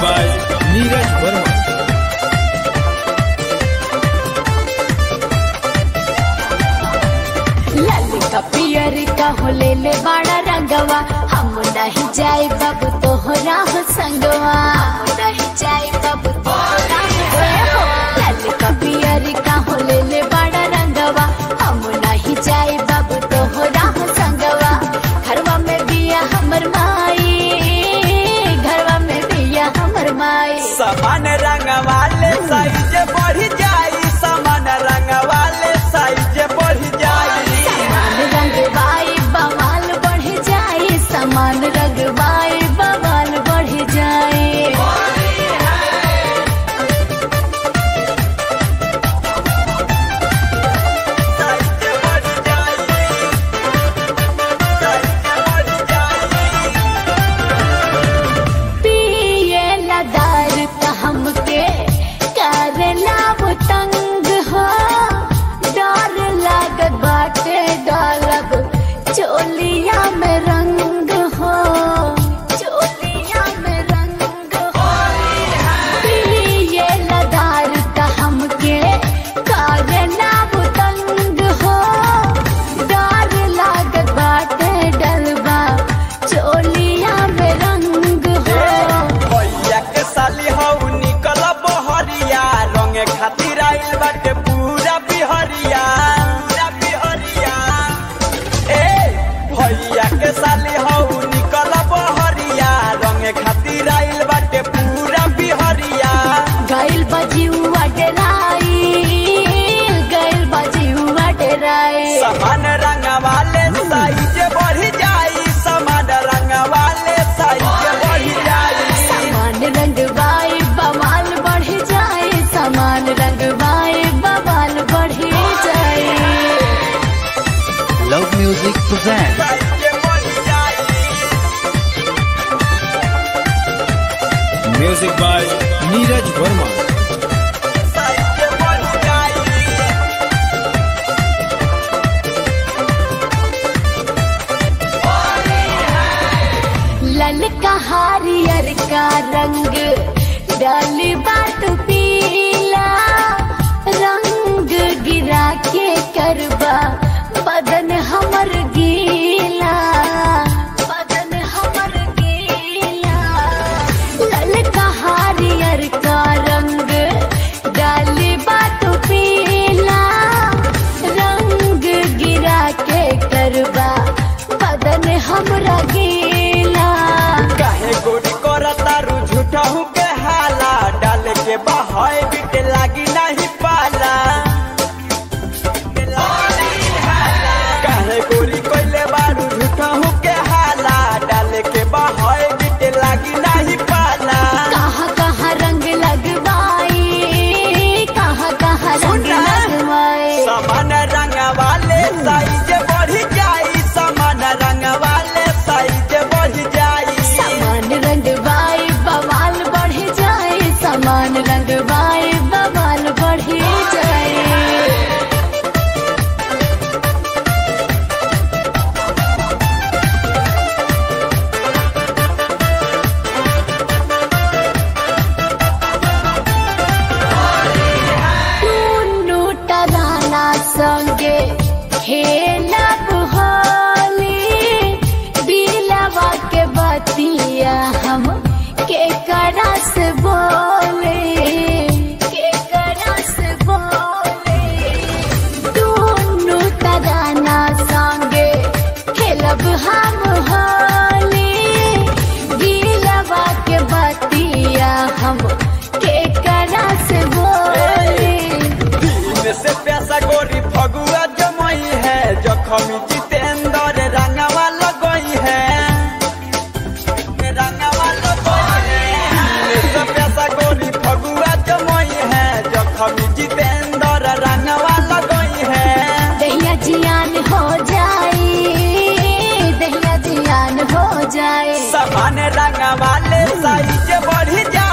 by Neeraj Verma. ललिका पियर का हो ले ले बड़ा रंगवा हम नहीं जाए बाबू तोहरा हो संगवा हम नहीं जाए बाबू तोहरा हो ललिका पियर का हो ले ले बड़ा रंगवा हम नहीं जाए बाबू तोहरा हो संगवा घरवा में बिया हमर माई घरवा में बिया हमर माई समान रंग वाले साइज बढ़ जाई समान रंग वाले साइज बढ़ जाई समान रंग बाई बवाल बढ़ जाए समान रंग बाई बवाल बढ़ जाए साइज बढ़ जाई साइज बढ़ जाई पिए लदार त हमके करला वो तंग हो डर लागत बाटे डालब चोलिया में रंग हो चोलिया में रंग हो पिए लदार त हमके करला वो तंग हो डर लागत बाटे डलबा चोलिया में रंग हो भैया के साली हऊ निकल बहरिया रंग खातिर आइल बाटे पूरा बिहरिया पूरा बिहरिया ए भैया के साली हऊ निकल बहरिया रंग खातिर आइल बाटे पूरा बिहरिया गैल बजियुआ डराई गैल बजियुआ डराई समान रंग वाले साइज बढ़ जाई समान रंग वाले साइज बढ़ जाई समान रंग बाई बवाल बढ़ जाए समान रंग बाई बवाल बढ़ जाए Love Music presents साइज बढ़ जाई Music by Neeraj Verma. Size बढ़ जाई ललका हरियर का रंग डाली बात पीला रंग गिरा के करबा बदन हमर गीला बदन हमर गीला ललका हरियर का रंग डाली बात पीला रंग गिरा के करबा बदन हमरा गीला काहे गोरी करता रू झूठहू के हाला डाल के बहाय बिट लागी नहीं पाला काहे गोरी कोइले बारू झूठहू के हाला डाल के बहाय बिट लागी नहीं पाला कहाँ कहाँ रंग लगवाई कहाँ कहाँ रंग सुना। लगवाई समान रंग वाले साइज बढ़ जाई समान रंग वाले साइज बढ़ जाई समान रंग बाई बवाल बढ़ जाए समान रंग बाई बवाल बढ़ जाए टुन्नू टराना संगे खेलब होली बिलवा के बतिया हम के करस बोले के करस बोले टुन्नू टराना संगे खेलब हम होली बिलवा के बतिया हम के करस बोले दिन से पैसा गोरी फगुआ जमई है जखमी जितेंद्र रंगवा लगई है रंगवा लगई है दिन से पैसा गोरी फगुआ जमई है जखमी जितेंद्र रंगवा लगई है दहिया जियान हो जाए दहिया जियान हो जाए समान रंग वाले साइज बढ़ जाए